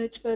ጭል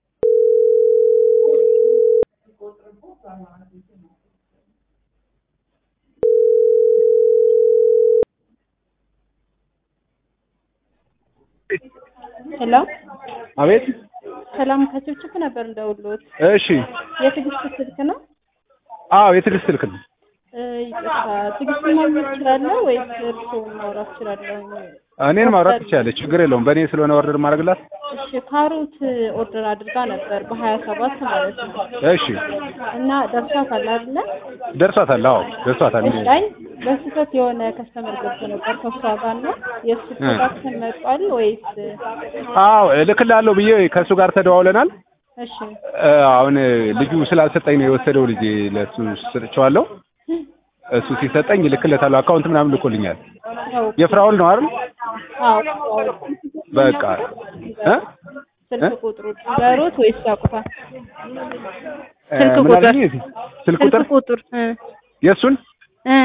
ሄሎ አቤት። ሰላም ከችብችብ ነበር እንደውሎት እሺ። የትዕግስት ስልክ ነው? አዎ የትዕግስት ስልክ ነው። እ፣ ይቅርታ ትዕግስት ማግኘት እችላለሁ ወይስ እርስዎን ማውራት እችላለሁ? እኔን ማውራት ትችላለች፣ ችግር የለውም። በእኔ ስለሆነ ኦርደር ማድረግላት። እሺ ካሮት ኦርደር አድርጋ ነበር በሀያ ሰባት ማለት ነው እሺ እና ደርሷታል አይደለ? ደርሷታል። አዎ ደርሷታል። እሺ አይ በስህተት የሆነ ከስተመር ገብቶ ነበር ከሷ ጋር እና የእሱ ፕሮዳክሽን መጧል ወይስ? አዎ እልክልሃለሁ ብዬ ከእሱ ጋር ተደዋውለናል። እሺ እ፣ አሁን ልጁ ስላልሰጠኝ ነው የወሰደው ልጅ ለእሱ ሰጥቼዋለሁ። እሱ ሲሰጠኝ እልክለታለሁ። አካውንት ምናምን ልኮልኛል። ያው የፍራውል ነው አይደል? አዎ በቃ እ ስልክ ቁጥሩ በሮት ወይስ ያውቁታል? እ፣ ስልክ ምን ቁጥር አልሽኝ? ስልክ ቁጥር ስልክ ቁጥር እ የእሱን እ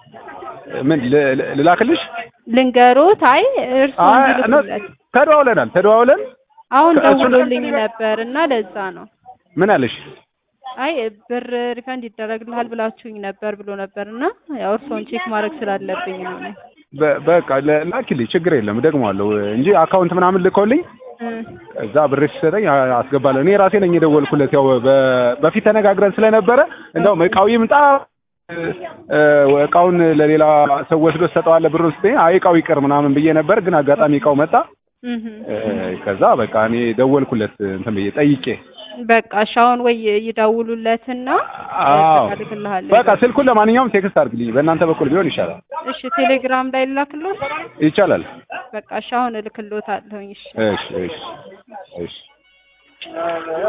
ምን ል- ል- ልላክልሽ? ልንገሮት። አይ እርስዎ አይ እንዲልኩለት ተደዋውለናል ተደዋውለን አሁን ከእሱ- ደውሎልኝ ነበር እና ለዛ ነው። ምን አለሽ? አይ ብር ሪፈንድ ይደረግልሃል ብላችሁኝ ነበር ብሎ ነበር እና ያው እርስዎን ቼክ ማድረግ ስላለብኝ ነው እኔ። በ- በቃ ለ- ላኪልኝ ችግር የለም እደግመዋለሁ እንጂ አካውንት ምናምን ልኮልኝ እ እዛ ብር ሲሰጠኝ አ- አስገባለሁ። እኔ ራሴ ነኝ የደወልኩለት። ያው በ- በፊት ተነጋግረን ስለነበረ እንደውም እቃው ይምጣ እ፣ እቃውን ለሌላ ሰው ወስዶ ትሰጠዋለህ ብሩን ስትይ አይ እቃው ይቅር ምናምን ብዬ ነበር። ግን አጋጣሚ እቃው መጣ። እህ እ፣ ከዛ በቃ እኔ ደወልኩለት እንትን ብዬ ጠይቄ በቃ እሺ አሁን ወይ ይደውሉለትና አዎ በቃ እልክልሃለሁ። በቃ ስልኩን ለማንኛውም ቴክስት አድርግልኝ። በእናንተ በኩል ቢሆን ይሻላል። እሺ ቴሌግራም ላይ ልላክልዎት? ይቻላል። በቃ እሺ አሁን እልክልዎታለሁኝ። እሺ እሺ እሺ እሺ